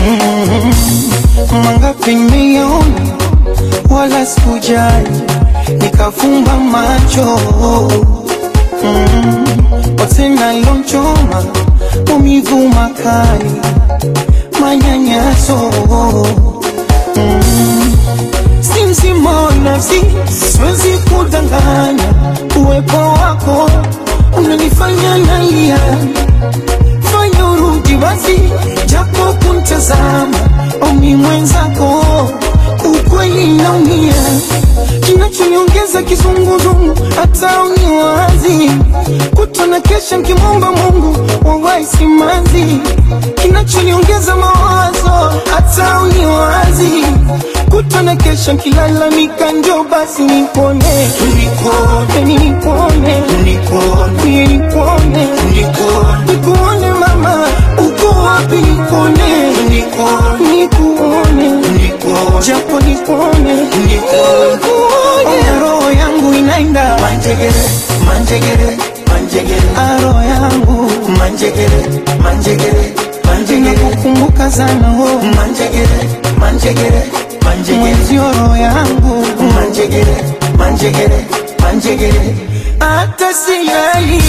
mangapi nimeona wala sikujali, nikafumba macho mm. Otena ilonchoma umivu makali, manyanyaso mm. Si mzima wa nafsi, siwezi kudanganya, uwepo wako unanifanya nalia fanya urudi basi, japo kuntazama omi mwenzako, ukweli naumia, kinachoniongeza kizunguzungu, hata uniwazi kutona kesha nkimwomba Mungu wawai simanzi, kinachoniongeza mawazo, hata uniwazi kutona kesha nkilalamika, njo basi nipone, nipone, nipone, nipone, nipone, nikuone mama, uko wapi? Nikuone, nikuone, japo nikuone, nikuone, roho yangu inaenda Manjegere, manjegere, manjegere, Ah, roho yangu manjegere, manjegere, manjegere, inakukumbuka sana oh, manjegere, manjegere, manjegere, mwenzio roho yangu manjegere, manjegere, manjegere. hata silali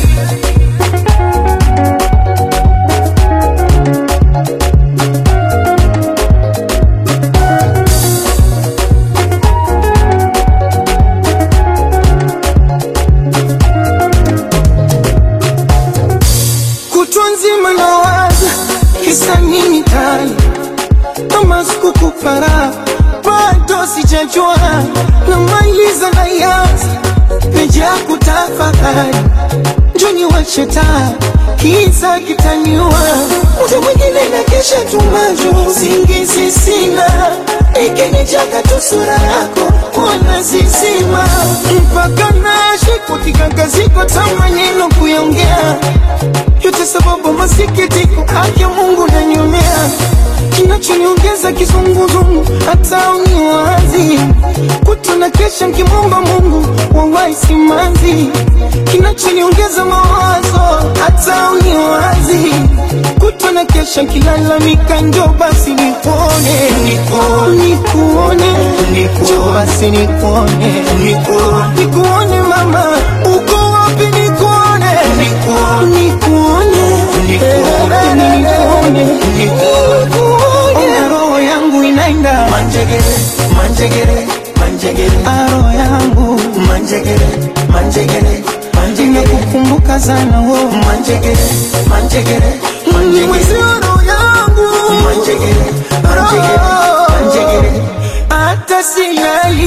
kutwa nzima nawaza kisa nini tani kama sikukupara bado sijajua namaliza na yaza peja kutafakari njoni wacheta kiza kitaniwa mtu mwingine na kesha tumajo singizi sina ikinichaka tu sura yako wana zizima mpaka nashikwa kikangaziko ta maneno kuyaongea yote sababu masikitiko haki Mungu nanyomea kinachoniongeza kizunguzungu hata uniwazi kutona kesha nkimwomba Mungu wawai simanzi kinachoniongeza mawazo hata uniwazi kutona kesha nkilalamika njo basi nikuone nikuone njo basi nikuone nikuone mama uko wapi nikuone nikuone Eh, nikuone Ona roho yangu inaenda Manjegere, manjegere, manjegere, Ah, roho yangu manjegere, manjegere, manjegere, inakukumbuka sana oh. manjegere, manjegere, manjegere, mwenzio roho yangu manjegere, manjegere, manjegere. hata silali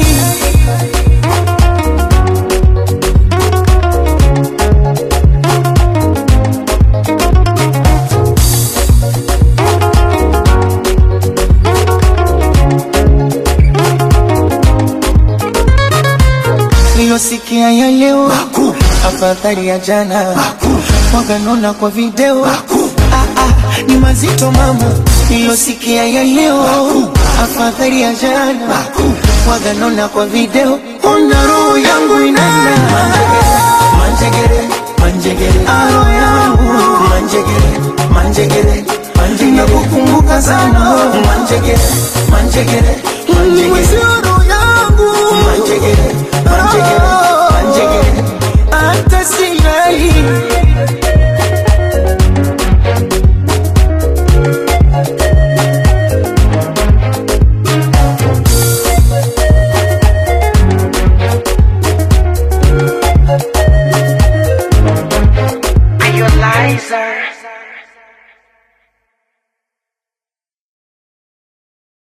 nilosikia ya leo afadhali ya jana waganona kwa video ah, ah, ni mazito mama nilosikia ya leo afadhali ya jana waganona kwa video ona roho yangu inaenda Manjegere, manjegere, Ah, roho yangu manjegere, manjegere, manjegere, nakukumbuka sana oh. manjegere, manjegere,